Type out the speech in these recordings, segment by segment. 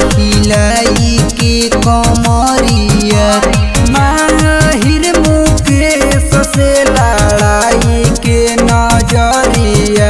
हिलाई के कमरिया माहिर मुकेश से लड़ाई के नजरिया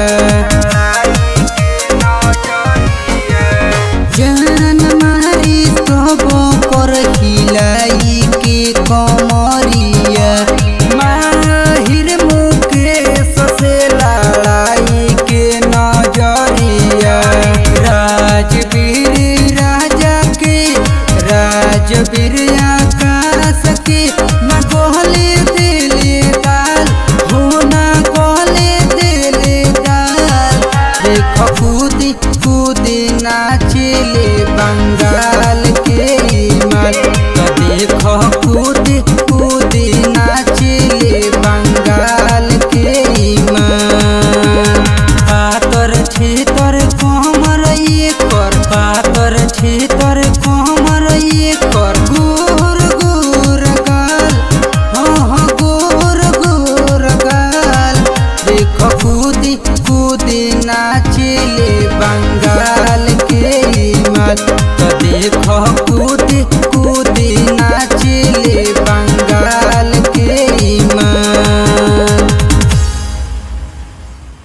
जान मारी तबो कर हिलाई के कमरिया माहिर मुकेश से लड़ाई के नजरिया राजवीर राजा के राजवीर आकाश के न कहले दिले दाल हो न कहले दिले दाल देख कूदी कूदी नाचले बंगाल के माल तो देख कूदी कूदी नाचले बंगाल के माल पातर छेतर कमर ये कर पातर छेतर कमर ये कर गोर गोर गाल हाँ हाँ गोर गोर गाल देख कूदी कूदी नाचले बंगाल